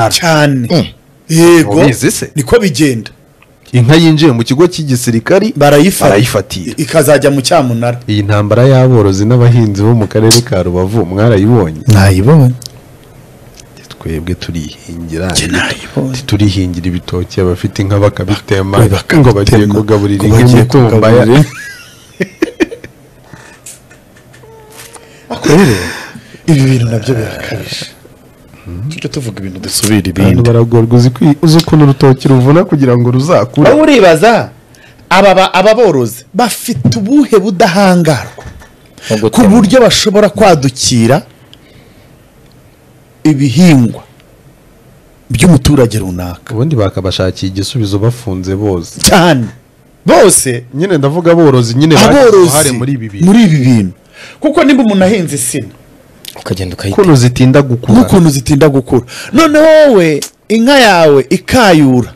cyane yego Mubizi se? niko bigenda inka yinjiye mu kigo cy'igisirikari barayifata barayifatira ikazajya mu cyamunara iyi ntambara y'aborozi n'abahinzi bo mu karere ka rubavu mwarayibonye nayibonye twebwe turihingira Njye nayibonye. turihingira ibitoki abafite inka bakabitema Bak- bakabitema. ngo bagiye kugaburira inka Ngo bagiye imitumba ya- kugaburira. rero ibi bintu nabyo birakabije tujya tuvuga ibintu dusubira abantu ibindi baragorwa uzi kwi- uzi ukuntu urutoki ruvuna kugira ngo ruzakure wowe uribaza aba ba- aba borozi bafite ubuhe budahangarwa no ku gutema buryo bashobora kwadukira ibihingwa by'umuturage runaka ubundi bakabashakiye igisubizo bafunze bose cyane bose nyine ndavuga aborozi nyine bagize uruhare aborozi muri ibi bintu muri ibi bintu kuko nimba umuntu ahinze insina ukagenda ukayitema ukuntu zitinda gukura n'ukuntu zitinda gukura noneho wowe inka yawe ikayura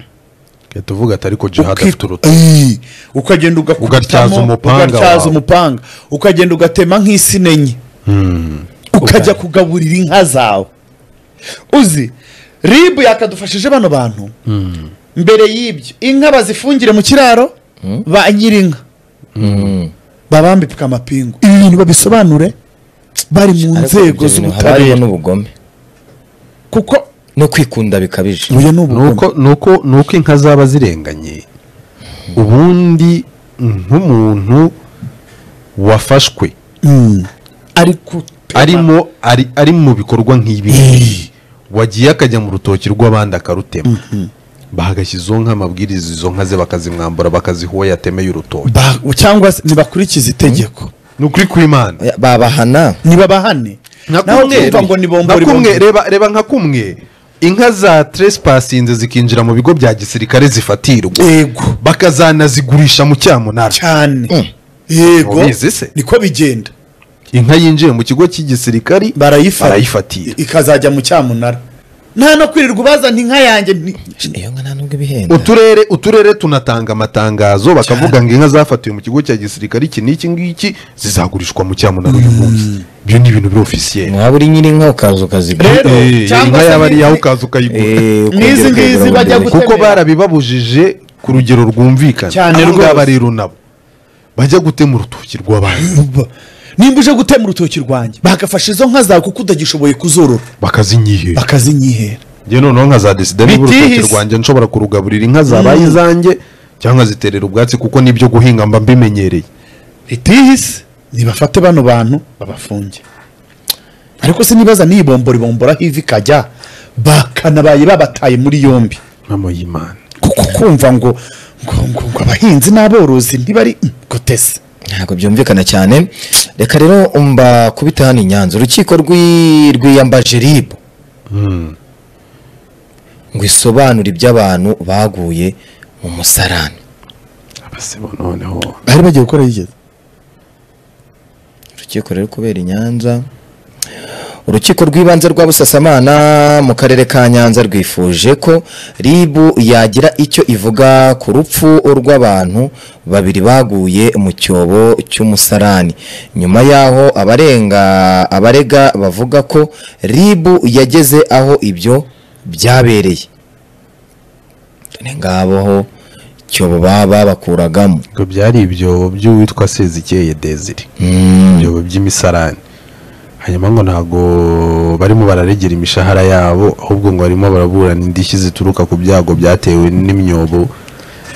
Reka tuvuge ati ariko jihad uki- afite urutoki Ii, ukagenda Ugatyaza ugakutamo umupanga ugatyaza wawe. umupanga ukagenda ugatema nk'isina enye ukajya kugaburira inka zawe uzi ribu yakadufashije bano bantu mbere y'ibyo inka bazifungire mu kiraro ba nyir'inka babambika amapingu ibi bintu babisobanure bari mu Ariko nzego ibyo bintu haba harimo z'ubutabera n'ubugome kuko no kwikunda bikabije uyu ni nuko ubugome nuko nuko inka zaba zirenganye ubundi nk'umuntu wafashwe Mm. ari ku arimo ari, ari mu bikorwa nk'ibi Eh. wagiye akajya mu rutoki rw'abandi akarutema bagashyizeho nk'amabwiriza izo nka ze bakazimwambura bakazihoya ateme urutoki Ba- cyangwa se ntibakurikiza itegeko ni ukuri kw'imana Ya, babahana ntibabahane nka naho kumwe twumva ngo ni bombori nka kumwe bombori. reba reba nka kumwe inka za trespasinze zikinjira mu bigo bya gisirikare zifatirwa yego bakazanazigurisha mu cyamunara cyane Mm. yego Mubizi se? niko bigenda inka yinjiye mu kigo cy'igisirikari barayifata Barayifatira. ikazajya mu cyamunara nta no kwirirwa ubazana inka yanjye ni- iyo nka nta nubwo ibihenda uturere uturere tunatanga amatangazo bakavuga ngo inka zafatiwe mu kigo cya gisirikare iki n'iki ngiki zizagurishwa mu cyamunara uyu munsi ibyo ni ibintu birofisiyeri mwaba uri nyir'inka ukaza ukazigura Rero, cyangwa inka se yaba ari ni- iyawe ukaza ukayigura Eh, ukongera N'izi ngizi ukayigura bajya mu gihe- gute- kuko barabibabujije ku rugero rwumvikana Cyane Abo rwose. ngaba rero nabo bajya gutema urutoki rw'abandi nimba uje gutema urutoki rwanjye bagafasha izo nka zawe kuko utagishoboye kuzorora bakazinyihera bakazinyihera njye noneho nka za desida niba urutoki Bitihise. rwanjye nshobora kurugaburira inka zabaye izanjye cyangwa ziterera ubwatsi kuko nibyo guhinga mba mbimenyereye itihise nibafate bano bantu babafunge ariko se nibaza niyibomboribombora hivi ikajya bakanabaye babataye muri yombi mama y'imana kuko kumva ngo ngo ngo ngo abahinzi n'aborozi ntibari gutese ntabwo byumvikana cyane reka rero mbakubita hano i nyanza urukiko rw'i- rwiyambaje ribu ngo isobanure ibyo abantu baguye mu musarani abasebo noneho bari bagiye gukora yigeze urukiko rero kubera i nyanza urukiko rw'ibanze rwa busasamana mu karere ka nyanza rwifuje ko ribu yagira icyo ivuga ku rupfu rw'abantu babiri baguye mu cyobo cy'umusarani nyuma y'aho abarenga abarega bavuga ko ribu yageze aho ibyo byabereye dore ngaboho cyobo baba bakuragamo ngo byari ibyobo by'uwitwa sezikeye desire ibyobo by'imisarani hanyuma ngo ntabwo barimo bararegera imishahara yabo ahubwo ngo barimo baraburana indishyi zituruka ku byago byatewe n'imyobo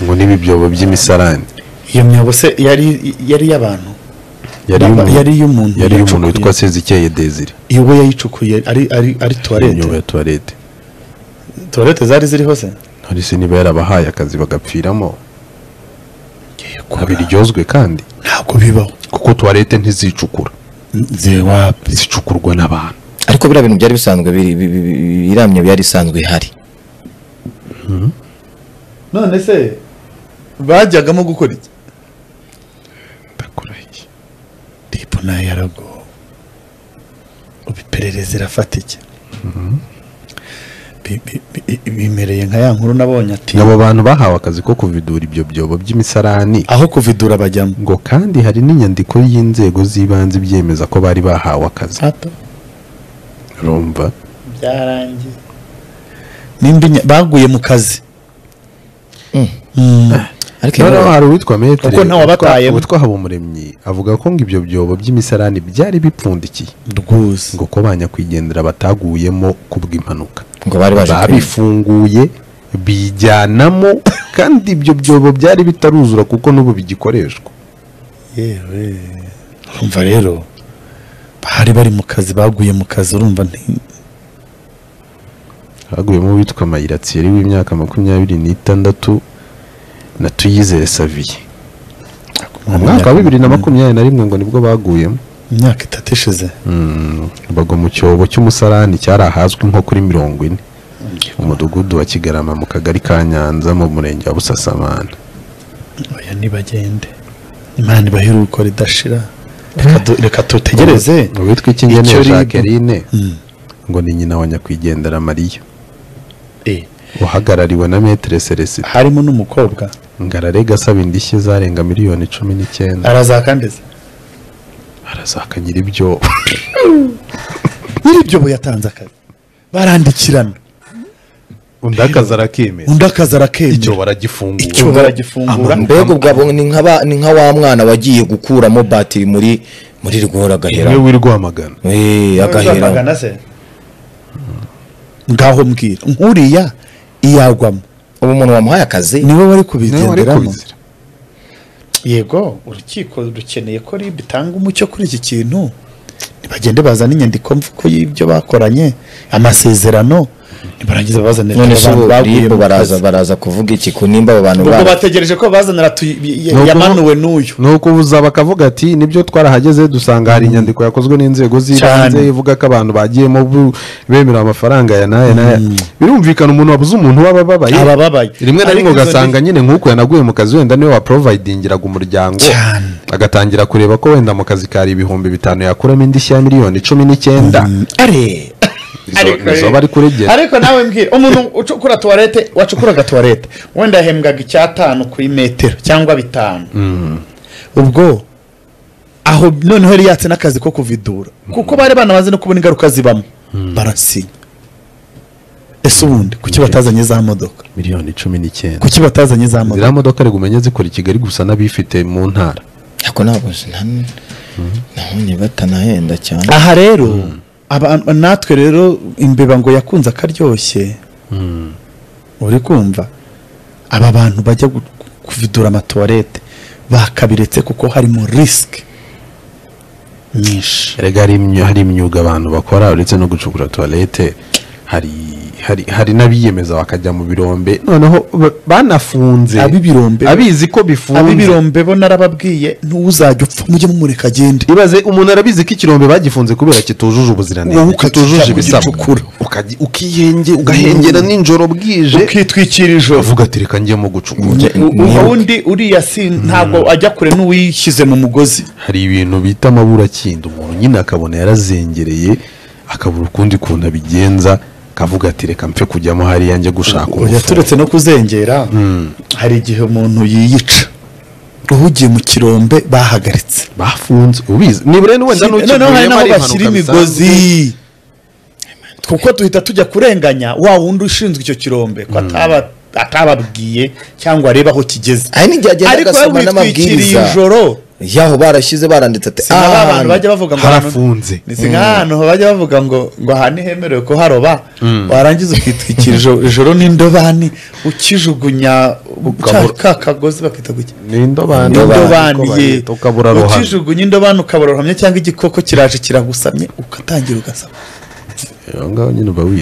ngo n'ibi byobo by'imisarani iyo myobo se yari yari iy'abantu yari Baba- iy'umuntu- yari iy'umuntu yari iy'umuntu yacukuye. witwa sezikeye desire iyo we yayicukuye ari ari ari tuwarete imyobo ya tuwarete tuwarete zari ziri hose none se niba yarabahaye akazi bagapfiramo Abiri. ntabiryozwe kandi ntabwo bibaho kuko tuwarete ntizicukura zewapi zicukurwa n'abantu ariko biriya bintu byari bisanzwe biri- bi- bi- bi- biramye byari bisanzwe bihari none se bajyagamo gukora iki ndakurahiye ribu nayo yaragowe ubu iperereza irafata iki Bi- bi- bi- bimereye nka ya nkuru nabonye ati abo bantu bahawe akazi ko kuvidura ibyo byobo by'imisarani aho kuvidura bajyamo ngo kandi hari n'inyandiko y'inzego z'ibanze ibyemeza ko bari bahawe akazi hato rumva byarangiye nimba inya- baguye mu kazi ariko noneho iyo- hari uwitwa metere Kuko ntawe wabatayemo. witwa habumuremyi avuga ko ngo ibyo byobo by'imisarani byari bipfundikiye rwose ngo ko ba nyakwigendera bataguyemo kubw'impanuka ngo bari baje kureba. babifunguye bijyanamo kandi ibyo byobo byari bitaruzura kuko n'ubu bigikoreshwa yewe urumva rero bari bari mu kazi baguye mu kazi urumva nti- haguyemo uwitwa mayiratsiyeri w'imyaka makumyabiri n'itandatu na tuyizere saviye mu mwaka wa bibiri na makumyabiri na rimwe ngo nibwo baguyemo imyaka itatu ishize Mm, bagwa mu cyobo cy'umusarani cyari ahazwi nko kuri mirongo ine umudugudu wa kigarama mu kagari ka nyanza mu murenge wa busasamana oya ntibagende imana ibaheruko ridashira Reka du- reka tutegereze uwitwa ikingeneye Icyo ribu. jacqueline Mm. ngo ni nyina wa nyakwigendera mariya Eh, uhagarariwe na metere celestin harimo n'umukobwa ngararega asaba indishyi zarenga miliyoni cumi n'icyenda arazakandiza arazakanyira ibyo nyiri ibyo bo yatanze akazi barandikirana undi akazi arakemeza undi akazi icyo arakemera baragifungura icyo baragifungura mbega ubwo abo ni nka ba- ni nka wa mwana wagiye gukuramo batiri muri muri rwora agahera niwe wiri rwamagana Eh, agahera Uzamagana se ngaho mbwira nkuriya iyagwamo ubu umuntu wamuhaye akazi niwe wari niwe wari kubigenderamo kubizira yego urukiko rukeneye ko rib itanga umucyo kuri iki kintu ntibagende bazana inyandiko mvuko y'ibyo bakoranye amasezerano nibarangiza babazanira none se abantu ubu baguye ribu mu baraza kazi. baraza kuvuga iki ku nimba abo bantu ubwo bari- bategereje ko bazanira tu- y- y- Nubwo- yamanuwe n'uyu ni ukubuza bakavuga ati nibyo twarahageze dusanga hari inyandiko yakozwe n'inzego z'ibanze Cyane. ivuga ko abantu bagiyemo bu- bemerewe amafaranga ya n'aya n'aya birumvikana umuntu wabuze umuntu waba ababaye abababaye rimwe na rimwe Ariko izo ugasanga ni- nyine nk'uko yanaguye mu kazi wenda niwe waporovayidingiraga umuryango Cyane. agatangira kureba ko wenda mu kazi kari ibihumbi bitanu yakuramo indishyi ya miliyoni cumi n'icyenda Are. Izo- izo bari kuregera. ariko nawe mbwira umuntu ucukura tuwarete wacukuraga tuwarete wenda yahembwaga icyatanu ku imetero cyangwa bitanu ubwo aho noneho yari yatse n'akazi ko kuvidura kuko bari banamaze no kubona ingaruka zibamo barasinya ese ubundi kuki batazanye za modoka miliyoni cumi n'icyenda kuki batazanye za modoka ziriya modoka rigumenye zikora i kigali gusa n'abifite mu ntara ariko ntabwo nahonye batanahenda cyane aha rero aba- natwe rero imbeba ngo yakunze akaryoshye uri kumva aba bantu bajya gu- kuvidura amatuwarete bakabiretse kuko harimo risike nyinshi erega hari imyu- hari imyuga abantu bakora uretse no gucukura tuwarete hari hari hari n'abiyemeza bakajya mu birombe noneho ba- banafunze Ab'ibirombe. abizi ko bifunze ab'ibirombe bo narababwiye ntiwuzajya upfa mujye mumureka agende ibaze umuntu arabizi ko ikirombe bagifunze kubera kitujuje Wowe ubuziranenge ukakijya kitujuje ibisabwa kugicukura. Ukajya- ukihenge ugahengera nijoro bwije ukitwikira ijoro uvuga ati reka njye mu gucukura U- ubundi uriya si ntabwo ajya kure n'uwishyize mu mugozi hari ibintu bita amaburakindo umuntu nyine akabona yarazengereye akabura ukundi kuntu abigenza akavuga ati reka mpfe kujyamo hariya njye gushaka oya umufu turetse no kuzengera hari igihe umuntu yiyica uhugiye mu kirombe bahagaritse bafunze ubizi nibure wenda n'ukivuyemo noneho hari n'aho ari impanuka bashyira bisanzwe. imigozi kuko tuhita tujya kurenganya wa wundi ushinzwe icyo kirombe ko ataba atababwiye cyangwa areba aho kigeze Hari n'igihe agenda ariko agasoma we witwikiriye n'amabwiriza. ijoro yaho barashyize baranditse ati si nk'aba bantu bajya bavuga ngo harafunze ni si nk'ahantu bajya bavuga ngo ngo aha ntihemerewe ko haroba warangiza ukitwikira ijoro- ijoro n'indobani ukijugunya Ukabura- ka kagozi bakita guki ni indobani indobani Uko ye bayita, ukabura ruhame ukijugunya indobani ukabura ruhamye cyangwa igikoko kiraje kiragusamye ugatangira ugasaba aho ngaho nyine uba wi-